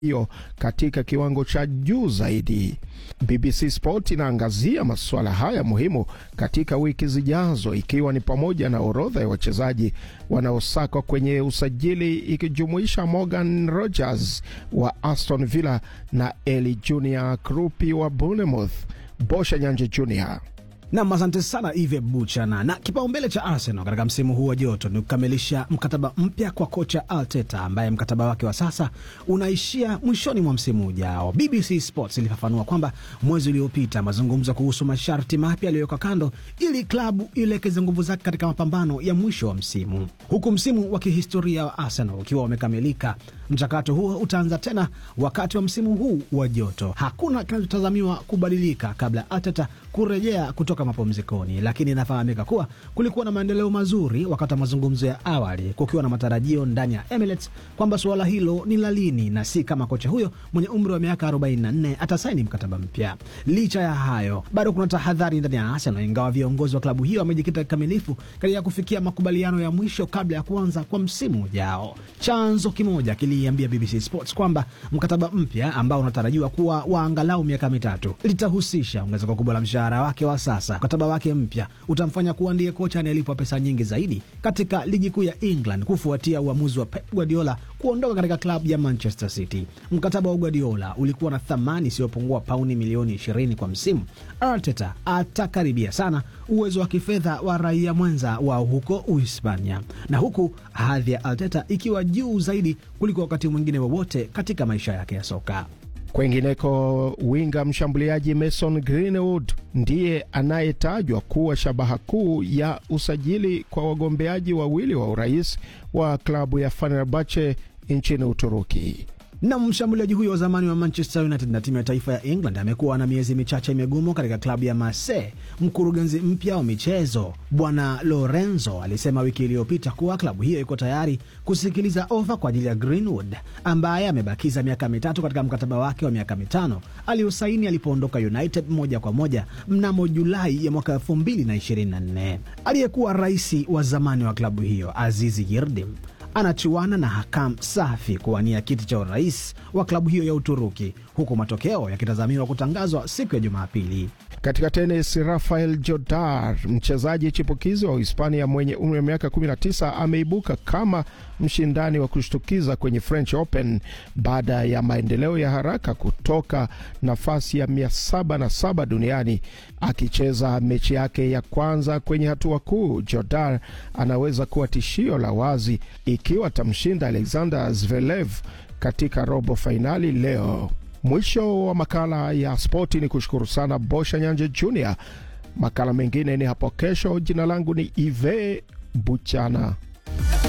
hiyo katika kiwango cha juu zaidi. BBC Sport inaangazia masuala haya muhimu katika wiki zijazo, ikiwa ni pamoja na orodha ya wachezaji wanaosakwa kwenye usajili ikijumuisha Morgan Rogers wa Aston Villa na Eli Junior Krupi wa Bournemouth. Bosha Nyanje Junior. Nam, asante sana Ive Buchana. Na kipaumbele cha Arsenal katika msimu huu wa joto ni kukamilisha mkataba mpya kwa kocha Arteta ambaye mkataba wake wa sasa unaishia mwishoni mwa msimu ujao. BBC Sports ilifafanua kwamba mwezi uliopita mazungumzo kuhusu masharti mapya yaliyowekwa kando ili klabu ielekeze nguvu zake katika mapambano ya mwisho wa msimu, huku msimu wa kihistoria wa Arsenal ukiwa umekamilika. Mchakato huo utaanza tena wakati wa msimu huu wa joto. Hakuna kinachotazamiwa kubadilika kabla Arteta kurejea kutoka mapumzikoni, lakini inafahamika kuwa kulikuwa na maendeleo mazuri wakati wa mazungumzo ya awali, kukiwa na matarajio ndani ya Emirates kwamba suala hilo ni la lini na si kama kocha huyo mwenye umri wa miaka 44 atasaini mkataba mpya. Licha ya hayo, bado kuna tahadhari ndani ya Arsenal, ingawa viongozi wa klabu hiyo wamejikita kikamilifu katika kufikia makubaliano ya mwisho kabla ya kuanza kwa msimu ujao. Chanzo kimoja kiliambia BBC Sports kwamba mkataba mpya ambao unatarajiwa kuwa wa angalau miaka mitatu litahusisha ongezeko kubwa la mshahara wake wa sasa. Mkataba wake mpya utamfanya kuwa ndiye kocha anayelipwa pesa nyingi zaidi katika ligi kuu ya England kufuatia uamuzi wa Pep Guardiola kuondoka katika klabu ya Manchester City. Mkataba wa Guardiola ulikuwa na thamani isiyopungua pauni milioni 20 kwa msimu. Arteta atakaribia sana uwezo wa kifedha wa raia mwenza wa huko Uhispania, na huku hadhi ya Arteta ikiwa juu zaidi kuliko wakati mwingine wowote katika maisha yake ya soka. Kwengineko, winga mshambuliaji Mason Greenwood ndiye anayetajwa kuwa shabaha kuu ya usajili kwa wagombeaji wawili wa urais wa klabu ya Fenerbahce nchini Uturuki. Na mshambuliaji huyo wa zamani wa Manchester United na timu ya taifa ya England amekuwa na miezi michache migumu katika klabu ya Marseille. Mkurugenzi mpya wa michezo Bwana Lorenzo alisema wiki iliyopita kuwa klabu hiyo iko tayari kusikiliza ofa kwa ajili ya Greenwood ambaye amebakiza miaka mitatu katika mkataba wake wa miaka mitano aliyosaini alipoondoka United moja kwa moja mnamo Julai ya mwaka 2024. Aliyekuwa rais wa zamani wa klabu hiyo Azizi Yildirim anachuana na Hakam Safi kuwania kiti cha urais wa klabu hiyo ya Uturuki, huku matokeo yakitazamiwa kutangazwa siku ya Jumapili. Katika tenis, Rafael Jodar, mchezaji chipukizi wa Uhispania mwenye umri wa miaka 19, ameibuka kama mshindani wa kushtukiza kwenye French Open baada ya maendeleo ya haraka kutoka nafasi ya 707 duniani. Akicheza mechi yake ya kwanza kwenye hatua kuu, Jodar anaweza kuwa tishio la wazi ikiwa atamshinda Alexander Zverev katika robo fainali leo. Mwisho wa makala ya spoti ni kushukuru sana Bosha Nyanje Junior. Makala mengine ni hapo kesho. Jina langu ni Ive Buchana.